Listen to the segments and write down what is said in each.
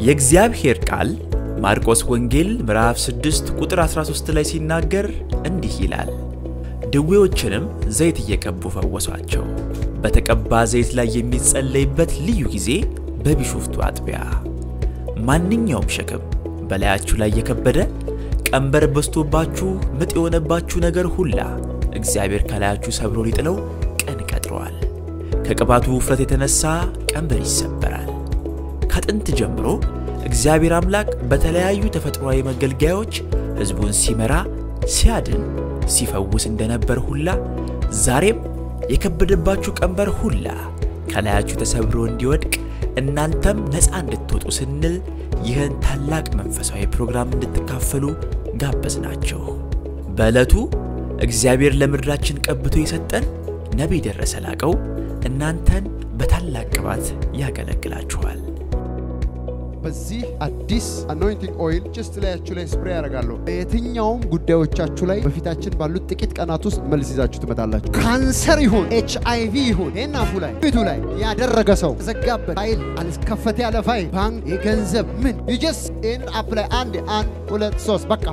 የእግዚአብሔር ቃል ማርቆስ ወንጌል ምዕራፍ 6 ቁጥር 13 ላይ ሲናገር እንዲህ ይላል፣ ድዌዎችንም ዘይት እየቀቡ ፈወሷቸው። በተቀባ ዘይት ላይ የሚጸለይበት ልዩ ጊዜ በቢሾፍቱ አጥቢያ። ማንኛውም ሸክም በላያችሁ ላይ የከበደ ቀንበር በዝቶባችሁ ምጥ የሆነባችሁ ነገር ሁላ እግዚአብሔር ከላያችሁ ሰብሮ ሊጥለው ቀን ቀጥሯል። ከቅባቱ ውፍረት የተነሳ ቀንበር ይሰበራል። ከጥንት ጀምሮ እግዚአብሔር አምላክ በተለያዩ ተፈጥሯዊ መገልገያዎች ሕዝቡን ሲመራ፣ ሲያድን፣ ሲፈውስ እንደነበር ሁላ ዛሬም የከበደባችሁ ቀንበር ሁላ ከላያችሁ ተሰብሮ እንዲወድቅ እናንተም ነፃ እንድትወጡ ስንል ይህን ታላቅ መንፈሳዊ ፕሮግራም እንድትካፈሉ ጋበዝናችሁ። በዕለቱ እግዚአብሔር ለምድራችን ቀብቶ የሰጠን ነቢይ ደረሰ ላቀው እናንተን በታላቅ ቅባት ያገለግላችኋል። በዚህ አዲስ አኖይንቲንግ ኦይል ጭስት ላያችሁ ላይ ስፕሬ ያደርጋለሁ። በየትኛውም ጉዳዮቻችሁ ላይ በፊታችን ባሉት ጥቂት ቀናት ውስጥ መልስ ይዛችሁ ትመጣላችሁ። ካንሰር ይሁን ኤች አይ ቪ ይሁን ይህን አፉ ላይ ፊቱ ላይ ያደረገ ሰው ተዘጋበት ፋይል አልከፈት ያለ ፋይል ባንክ የገንዘብ ምን ይጀስ ይህንን አፕ ላይ አንድ አንድ ሁለት ሶስት በቃ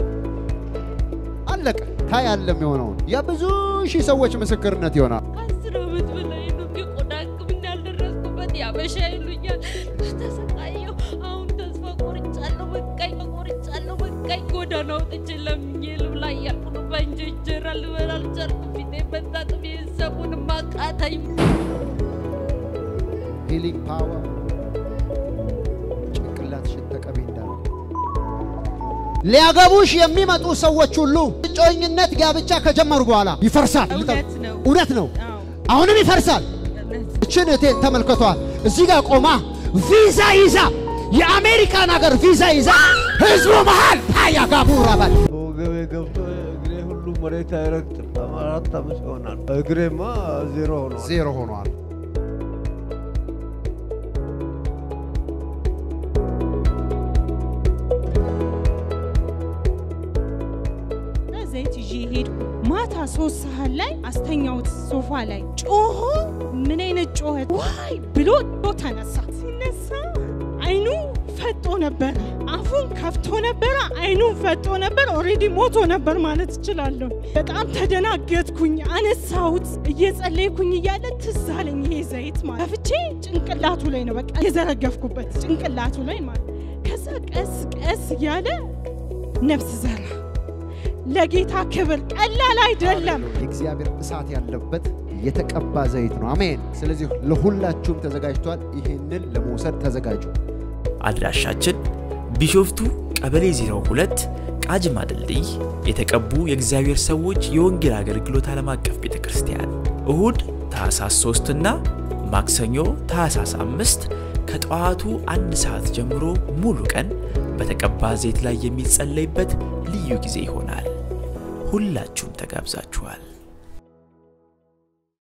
አለቀ። ታያለ የሚሆነውን የብዙ ሺህ ሰዎች ምስክርነት ይሆናል። ከአስር ዓመት በላይ ነው የቆዳ ሕክምና ያልደረስኩበት ያበሻ ይሉኛል። ተሰቃየሁ። አሁን ተስፋ ቆርጫለሁ። በቃኝ፣ ቆርጫለሁ። በቃኝ። ጎዳና ወጥቼ ለምኜ ልብላ እያልኩ ነው። በእንጀ እንጀራ ልበላ አልቻልኩም። ፊቴ መታጠብ የሰቡን ማቃተኝ። ሂሊንግ ፓወር ጭንቅላትሽን ተቀቢ እንዳለ ሊያገቡሽ የሚመጡ ሰዎች ሁሉ እጮኝነት ጋብቻ ከጀመሩ በኋላ ይፈርሳል። እውነት ነው። እውነት ነው። አዎ፣ አሁንም ይፈርሳል። እውነት እችን እቴን ተመልከቷል። እዚህ ጋር ቆማ ቪዛ ይዛ የአሜሪካን ሀገር ቪዛ ይዛ ህዝቡ መሃል ታያ ጋቡራ ባል ወገቤ ገብቶ እግሬ ሁሉ መሬት አይረግጥም። አራት ዓመት ይሆናል። እግሬማ ዜሮ ሆኗል። ዜሮ ሆኗል። ዘይት ይዤ ሄድኩ። ማታ ሶስት ሰዓት ላይ አስተኛውት ሶፋ ላይ ጮሆ፣ ምን አይነት ጮኸት ዋይ ብሎ ተነሳ። ሲነሳ አይኑ ፈጦ ነበረ፣ አፉን ከፍቶ ነበረ፣ አይኑን ፈጦ ነበር። ኦልሬዲ ሞቶ ነበር ማለት እችላለሁ። በጣም ተደናገጥኩኝ። አነሳሁት። እየጸለይኩኝ እያለ ትዝ አለኝ ይሄ ዘይት ማለት ከፍቼ ጭንቅላቱ ላይ ነው በቃ የዘረገፍኩበት ጭንቅላቱ ላይ ማለት ከዛ ቀስ ቀስ እያለ ነፍስ ዘራ። ለጌታ ክብር ቀላል አይደለም። የእግዚአብሔር እሳት ያለበት የተቀባ ዘይት ነው። አሜን። ስለዚህ ለሁላችሁም ተዘጋጅቷል። ይህንን ለመውሰድ ተዘጋጁ። አድራሻችን ቢሾፍቱ ቀበሌ 02 ቃጅማ ድልድይ የተቀቡ የእግዚአብሔር ሰዎች የወንጌል አገልግሎት ዓለም አቀፍ ቤተ ክርስቲያን እሁድ ታኅሳስ 3 እና ማክሰኞ ታኅሳስ 5 ከጠዋቱ አንድ ሰዓት ጀምሮ ሙሉ ቀን በተቀባ ዘይት ላይ የሚጸለይበት ልዩ ጊዜ ይሆናል። ሁላችሁም ተጋብዛችኋል።